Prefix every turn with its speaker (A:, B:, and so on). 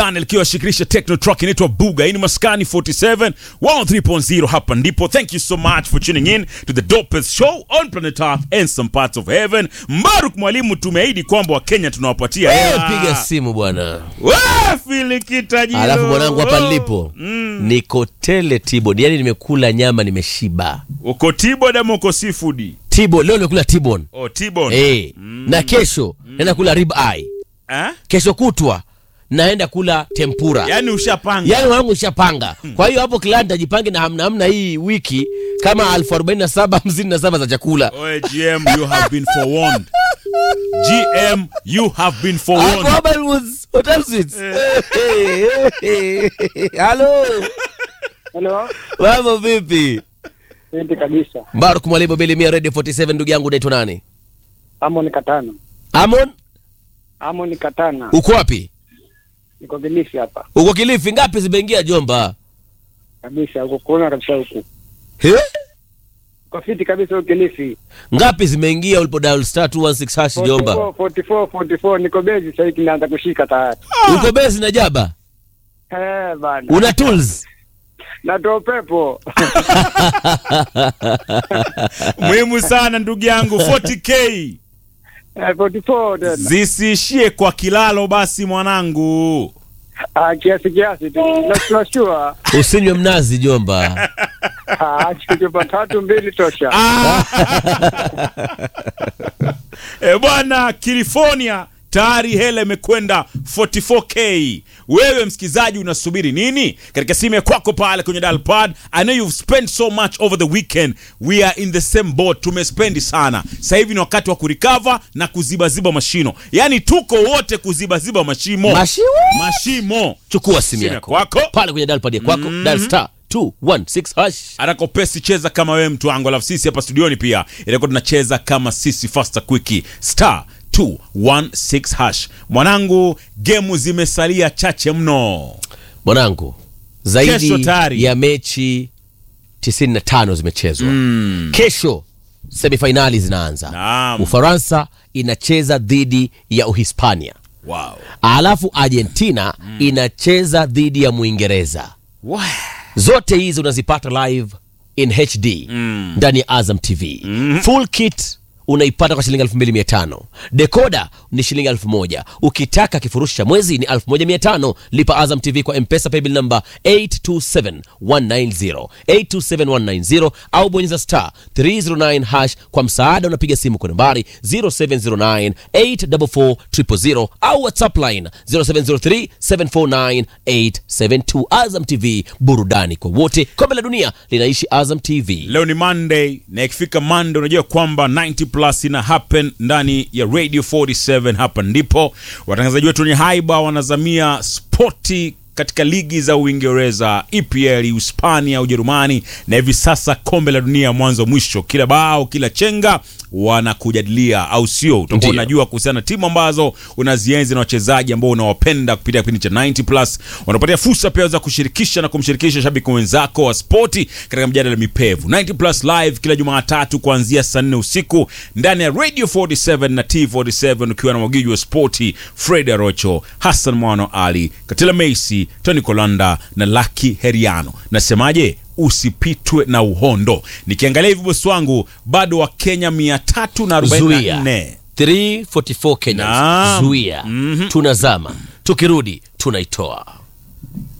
A: likiwa shikrisha techno truck inaitwa buga hii ni maskani 47 103.0 hapa ndipo thank you so much for tuning in to the dopest show on planet earth and some parts of heaven mbaruk mwalimu tumeahidi kwamba wakenya tunawapatia
B: Eh,
A: hela.
B: piga simu bwana
A: We, filikitajilo.
B: alafu mwanangu hapa nilipo niko tele tibon yani nimekula nyama nimeshiba
A: uko tibo dama uko seafood
B: tibo leo nimekula tibon
A: oh tibon
B: eh na kesho naenda kula rib eye
A: eh?
B: kesho kutwa naenda kula tempura
A: yani ushapanga
B: yaani wangu ushapanga kwa hiyo hapo kilani tajipange na hamna hamna hii wiki kama elfu arobaini na saba hamsini na saba za chakula
A: Oe, gm you have been forewarned gm you have been
B: Hapo
A: forewarned
B: hapa it was hotel suites. halo
C: Halo,
B: mambo vipi
C: vipi kabisa.
B: mbaruk mwalimu bilimia radio 47 ndugu yangu unaitwa nani
C: Amon Katana.
B: amon
C: Amon Katana.
B: uko wapi
C: Niko Kilifi hapa.
B: uko kilifi ngapi zimeingia jomba
C: Kabisa, uko kuona kabisa huku.
B: He?
C: Uko fiti kabisa huko Kilifi.
B: ngapi zimeingia ulipo dial star 216 hash jomba
C: 44 44 44 niko bezi sasa hivi naanza kushika tayari.
B: uko bezi na jaba
C: Eh bana.
B: una tools
C: Natoa pepo.
A: muhimu sana ndugu yangu 40k
C: Eh 44 tena.
A: zisiishie kwa kilalo basi mwanangu
C: Ah kiasi kiasi tu. Na tunashua.
B: usinywe mnazi jomba
C: Ah chupa tatu mbili tosha.
A: e bwana california tayari hela imekwenda 44k wewe msikizaji unasubiri nini katika simu ya kwako pale kwenye dalpad i know you've spent so much over the weekend we are in the same boat tumespendi sana sasa hivi ni wakati wa kurikava na kuzibaziba mashino yaani tuko wote kuzibaziba mashimo
B: Mashimo?
A: mashimo
B: chukua simu
A: Simu ya
B: yako
A: kwako.
B: pale kwenye dalpad ya kwako dial star 216 hash
A: atakopesi cheza kama wewe mtu wangu alafu sisi hapa studioni pia itakuwa tunacheza kama sisi fasta quickie star 216 hash mwanangu gemu zimesalia chache mno
B: mwanangu
A: Kesho
B: zaidi
A: tayari.
B: ya mechi 95 zimechezwa kesho semifainali zinaanza
A: Naam.
B: ufaransa inacheza dhidi ya uhispania
A: wow.
B: alafu argentina inacheza dhidi ya mwingereza
A: Wow.
B: zote hizi unazipata live in hd ndani ya azam tv full kit unaipata kwa shilingi 2500 dekoda ni shilingi 1000 ukitaka kifurushi cha mwezi ni 1500 lipa azam tv kwa mpesa paybill number 827190 827190 au bonyeza star 309 hash kwa msaada unapiga simu kwa nambari 0709 844 au whatsapp line 0703 749 872 azam tv burudani kwa wote kombe la dunia linaishi azam tv
A: leo ni monday na ikifika monday unajua kwamba 90 plus ina happen ndani ya radio 47 hapa ndipo watangazaji wetu wenye haiba wanazamia spoti katika ligi za uingereza epl hispania ujerumani na hivi sasa kombe la dunia mwanzo mwisho kila bao kila chenga wanakujadilia au sio utakuwa
B: Ndiyo.
A: unajua kuhusiana na timu ambazo unazienzi na wachezaji ambao unawapenda kupitia kipindi cha 90 plus wanapatia fursa pia za kushirikisha na kumshirikisha shabiki wenzako wa spoti katika mjadala mipevu 90 plus live kila jumatatu kuanzia saa 4 usiku ndani ya radio 47 na t47 ukiwa na mwagiji wa spoti fred arocho hassan mwano ali katila meisi tony kolanda na laki heriano nasemaje usipitwe na uhondo nikiangalia hivi bosi wangu bado wa kenya 344
B: 344 Kenyans
A: Naam.
B: zuia tunazama tukirudi tunaitoa